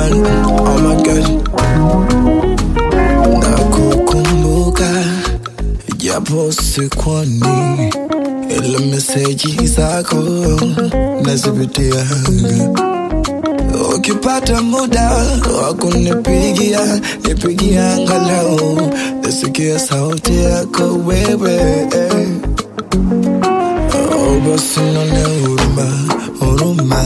man, oh my god. Nakukumbuka japo sikwani, ile meseji zako nazipitia. Ukipata muda wa kunipigia, nipigia angalau nisikie sauti yako wewe. Oh, basi nione huruma, huruma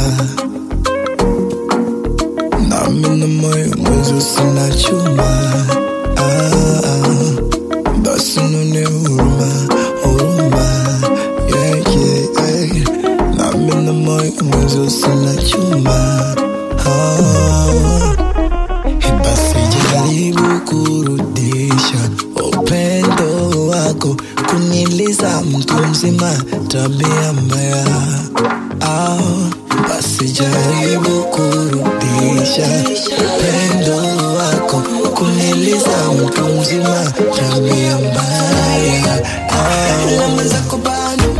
nami na moyo mwezo sina chuma ah, ah. basi nione huruma, huruma yeah, yeah, yeah. nami na moyo mwezo sina chuma ah. Basi jaribu kurudisha upendo wako, kuniliza mtu mzima, tabia mbaya. Ah, basi jaribu kurudisha upendo wako, kuniliza mtu mzima, tabia mbaya. Ah, ila mwenzako bado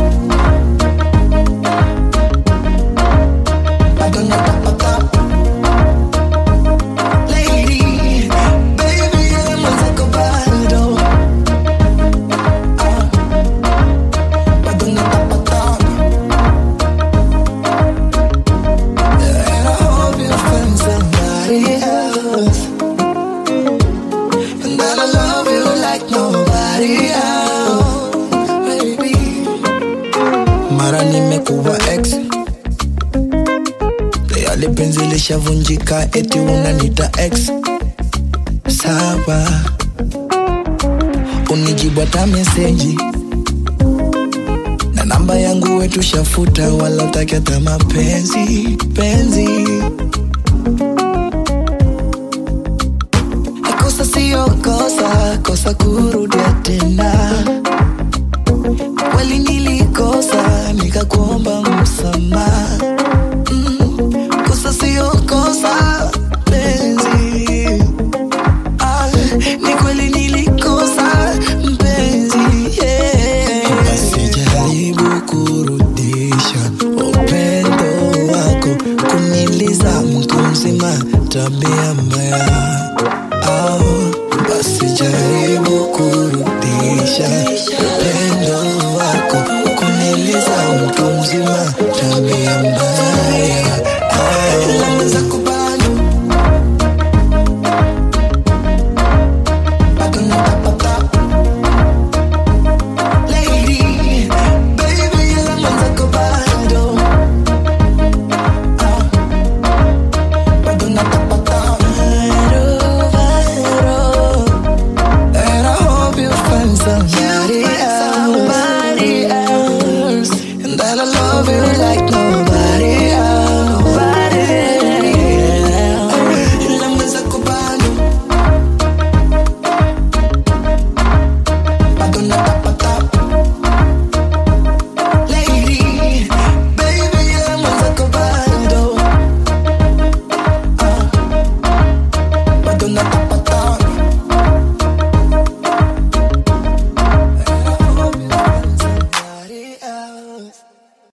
bado natapata Lady, baby, I'm mwenzako bado. Ah, bado natapata. And I hope you find somebody else. And that I love you like nobody else, baby. Mara nimekuwa ex tayari penzi lishavunjika, eti unanita ex. Sawa, unijibu hata meseji na namba yangu wetu shafuta, wala utaki hata mapenzi penzi. Kosa sio kosa, kosa kurudia tena. Kweli nilikosa, nikakuomba msamaha kosa sio kosa mpenzi ah, ni kweli nilikosa mpenzi yeah. basi jaribu kurudisha upendo wako kuniliza mtu mzima tabia mbaya ah, basi jaribu kurudisha upendo wako kuniliza mtu mzima